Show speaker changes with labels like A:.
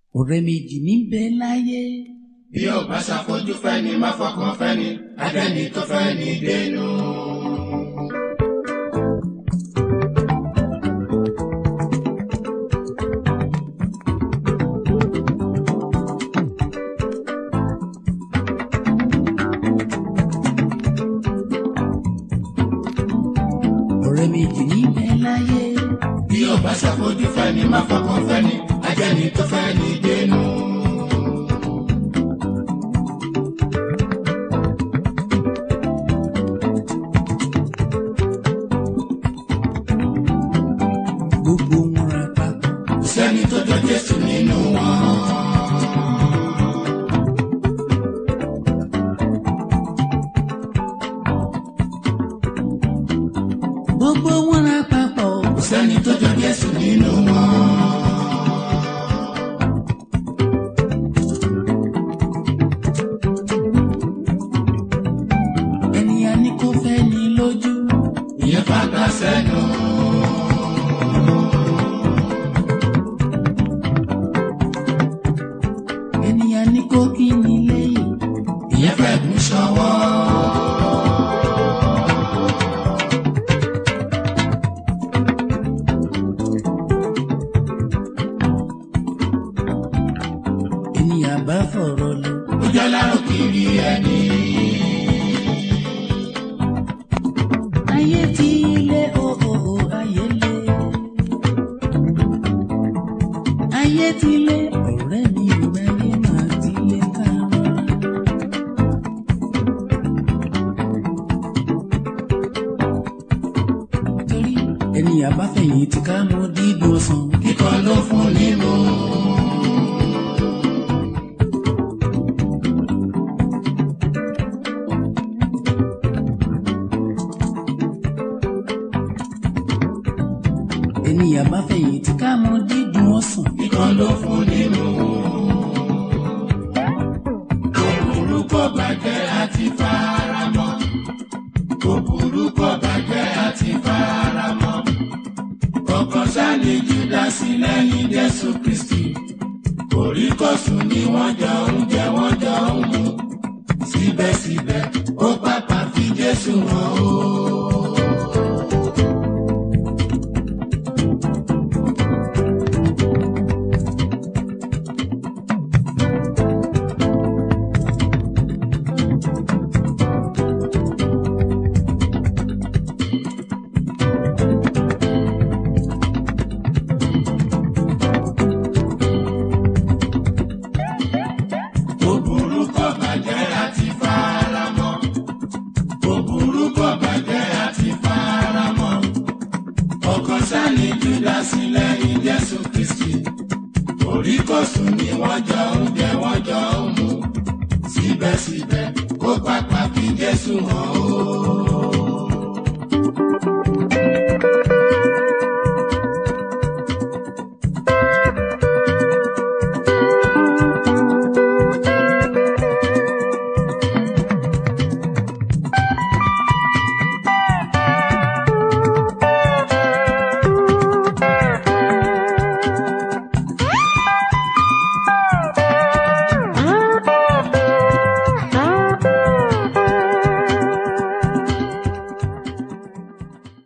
A: ọ̀rẹ́ méjì níbẹ̀ láyé.
B: bí ó bá ṣàfojú fẹ́ni má fọkàn fẹ́ni adẹ́ni tó fẹ́ ní dénú.
A: ọ̀rẹ́ méjì níbẹ̀ láyé.
B: bí ó bá ṣàfojú fẹ́ni má fọkàn fẹ́ni adẹ́ni tó fẹ́ ní dénú.
A: gbogbo wọn ra papọ̀.
B: kò sẹ́ni tó jọ Jésù nínú wọn.
A: gbogbo wọn ra papọ̀.
B: kò sẹ́ni tó jọ Jésù nínú wọn.
A: ènìyàn ní kò fẹ́ ní lójú.
B: ìyẹn fàgbà sẹ́nu.
A: ènìyàn ní kò kí ní lẹ́yìn.
B: ìyẹn fẹ́ gùn ṣọwọ́.
A: ènìyàn bá fọ̀rọ̀ lọ.
B: ó jẹ́ lárò kiri ẹni.
A: ayé ti lé o o o ayé lé. ayé ti lé ọ̀rẹ́ mi ò ráyé máa ti lé ká rọra. torí ènìyàn bá fẹ̀yìn tí ká mọ dídùn ọsàn.
B: kíkọ́ ló fún nímú.
A: ènìyàn bá fẹ̀yìn tí ká mọ dídùn ọsàn.
B: kíkọ́ ló fún nímú. kò burú kò bàjẹ́ àti faramọ́. kò burú kò bàjẹ́ àti faramọ́. kọ̀ọ̀kan sáni júdásì lẹ́yìn Jésù Kristi. kòríkòsùn ni wọ́n jọ